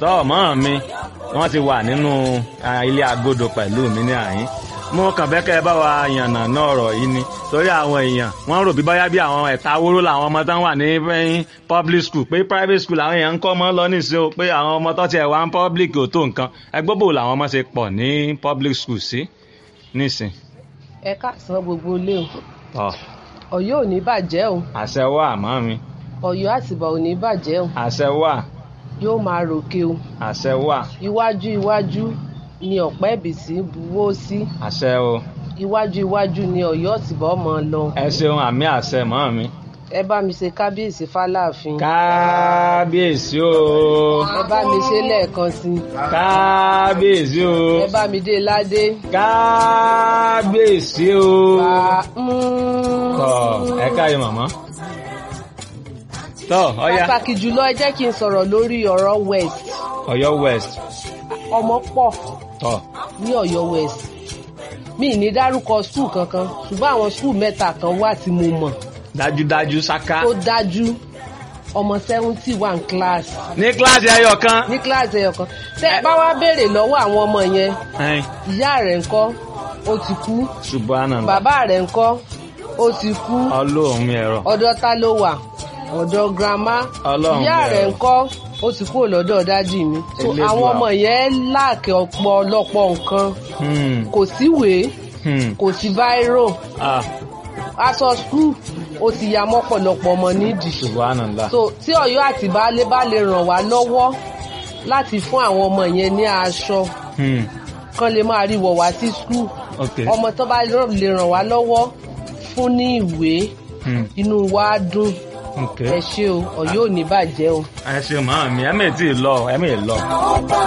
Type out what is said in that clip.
tọ́ mọ́ mi wọ́n ti wà nínú ah, ilé agodo pẹ̀lú mi ní àyín mo kàn fẹ́ kẹ́ ẹ bá wa yànnà náà ọ̀rọ̀ yìí ni torí àwọn èèyàn wọ́n rò bí báyá bí àwọn ẹ̀ta wóró làwọn ọmọ tán wà ní eh, public school pé private school làwọn èèyàn ń kọ́ ọmọ lọ nísìnyí o pé àwọn ọmọ tó tiẹ̀ wá ń public ò tó nǹkan ẹgbẹ́ bò làwọn ọmọ ṣe pọ̀ ní public school sí nísìn. ẹ káàsán gbogbo ilé o tọ́ Ọ̀yọ́ ò ní bàjẹ́ o àṣẹ wà mọ́ mi Ọ̀yọ́ àtìbà ò ní bàjẹ́ o àṣẹ wà yóò máa ròkè o àṣẹ wà iwájú iwájú ni ọ̀pẹ́ ìbísí buwó sí àṣẹ o iwájú iwájú ni Ọ̀yọ́ àtìbà ọmọ lọ ẹ ṣeun àmì àṣẹ mọ́ mi. ẹ bá mi ṣe kábíyèsí fáláàfin kábíyèsí o ẹ bá mi ṣe lẹ́ẹ̀kan sí i kábíyèsí o ẹ bá mi dé ládé kábíyèsí o. bá tọ ẹ káyọ màmá. tọ ọya pàtàkì jùlọ ẹ jẹ́ kí n sọ̀rọ̀ lórí ọ̀rọ̀ west Ọ̀yọ́ west ọmọ pọ̀ tọ ní Ọ̀yọ́ west mi ì ní dárúkọ skul kankan ṣùgbọ́n àwọn skul mẹ́ta kan wà tí mo mọ̀ dájúdájú ṣáká. tó dájú ọmọ seventy one class ní kíláàsì ẹyọ kan. ní kíláàsì ẹyọ kan tẹ ẹ bá wá béèrè lọ́wọ́ àwọn ọmọ yẹn ẹn ìyá rẹ̀ ńkọ́ ó ti kú subhanallah bàbá rẹ̀ ńkọ́ ó ti kú ọlọ́run mi ẹ̀rọ. ọ̀dọ̀ ta ló wà ọ̀dọ̀ grandma Ọlọ́run ìyá bẹ̀rẹ̀. rẹ̀ ńkọ́ ó ti kúrò lọ́dọ̀ dájì mi so Elédùà. àwọn ọmọ yẹn láàkì ọ̀pọ̀lọpọ̀ nǹkan Hmm, kò síwèé hmm, kò sí báírò ah, aṣọ skul ó ti ya mọ́pọ̀lọpọ̀ ọmọ nídìí subhanallah. so tí Ọ̀yọ́ àti baálé bá lè ràn wá lọ́wọ́ láti fún àwọn ọmọ yẹn ní aṣọ Hmm, kán lè máa rí wọ̀ wá sí skul ok. ọmọ tó bá lè ràn wá lọ́wọ́ fún ní ìwé Hmm, inú wa á dùn ok. ẹ ṣé o Ọ̀yọ́ ò ní bàjẹ́ o. ẹ ṣe màmá mi ẹ mẹ́ẹ̀ tí ì lọ ẹ mẹ́ẹ̀ lọ.